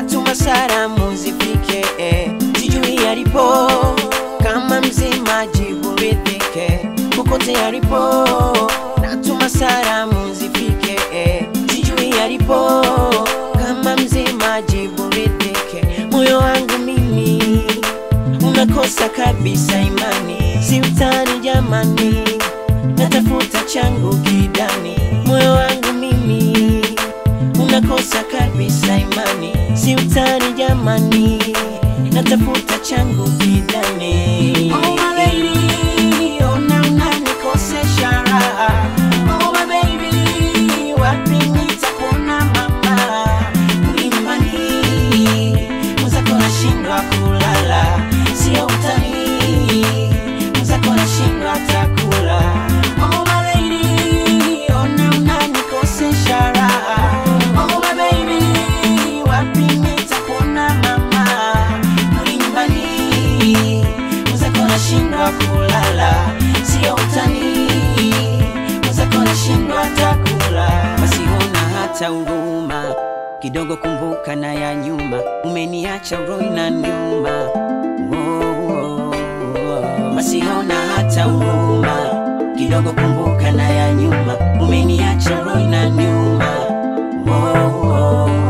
natuma salamu zifike eh, sijui alipo kama mzima jibu ridhike kokote alipo natuma salamu zifike eh, sijui alipo kama mzima jibu ridhike moyo wangu mimi unakosa kabisa imani si utani jamani natafuta changu kidani moyo wangu mimi unakosa kabisa imani si utani jamani natafuta changu kidani oh, my lady, ona unanikosesha raha. Oh, my baby, wapi nitakuona mama ulimbani mwenzako nashindwa kulala sio utani mwenzako nashindwa takula oh, my lady, ona unanikosesha raha. Oh, my baby, wapi nitakuona mama ulimbani mwenzako nashindwa kulala sio utani mwenzako nashindwa takula basi ona hata huruma kidogo kumbuka na ya nyuma umeniacha roho na nyuma oh, oh, oh. basi ona hata huruma kidogo kumbuka na ya nyuma umeniacha roho na nyuma oh, oh, oh.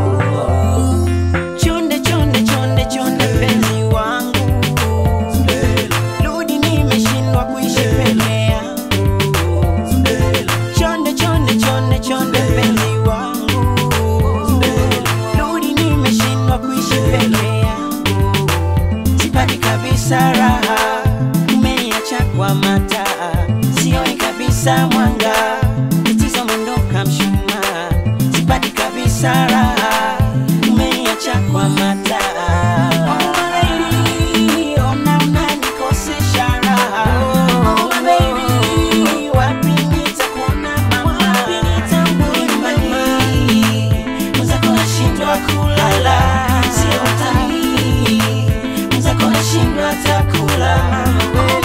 chonde chonde chonde chonde penzi wangu rudi nimeshindwa kuishi peke yangu chonde chonde chonde chonde penzi wangu rudi nimeshindwa kuishi peke yangu sipati kabisa raha umeniacha kwa mataa sioni kabisa mwanga tatizo mondoka mshumaa sipati kabisa raha umeniacha kwa mataa Oh, lady, ona unanikosesha raha. Oh, baby, wapi nitakuona mama? Ulimbani, mwenzako nashindwa kulala sio utani mwenzako nashindwa takula